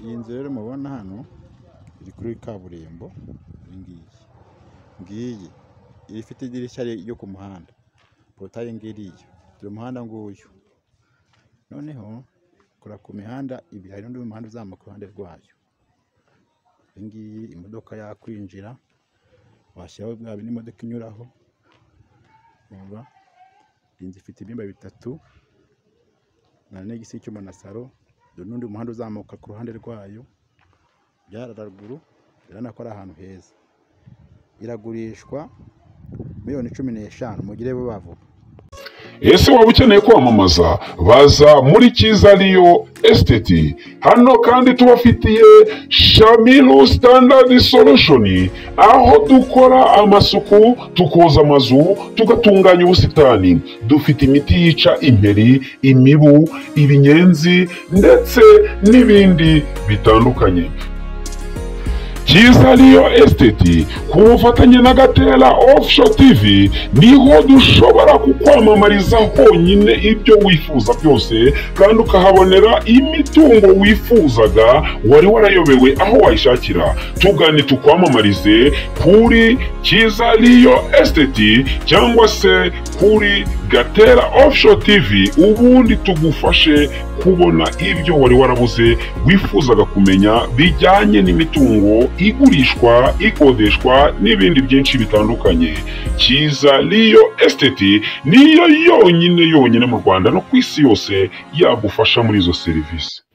iyi nzu rero mubona hano iri kuri kaburimbo iyi ngiyi ngiyi iba ifite idirishya ryo ku muhanda porotaye ngiriya turi umuhanda nguyu noneho kora ku mihanda ibiri hari n'undi muhanda uzamuka iruhande rwayo iyi ngiyi imodoka yakwinjira washyiraho bwa bindi imodoka inyuraho urumva iyi nzu ifite ibyumba bitatu na negisi y'icyuma na salo dore n'undi muhanda uzamuka ku ruhande rwayo byara haruguru urabona ko ari ahantu heza iragurishwa miliyoni cumi n'eshanu mugire vuba vuba ese waba ukeneye kwamamaza baza muri cyiza riyo esiteti hano kandi tubafitiye shamiru sitandadi solushoni aho dukora amasuku tukoza amazu tugatunganya ubusitani dufite imiti yica imperi imibu ibinyenzi ndetse n'ibindi bitandukanye cyiza riyo esiteti ku bufatanye na gatera ofusho tivi niho dushobora kukwamamariza honyine ibyo wifuza byose kandi ukahabonera imitungo wifuzaga wari warayobewe aho wayishakira tugane tukwamamarize kuri cyiza riyo esiteti cyangwa se kuri gatera ofusho tivi ubundi tugufashe kubona ibyo wari warabuze wifuzaga kumenya bijyanye n'imitungo igurishwa ikodeshwa n'ibindi byinshi bitandukanye cyiza riyo esiteti niyo yonyine yonyine mu rwanda no ku isi yose yagufasha muri izo serivisi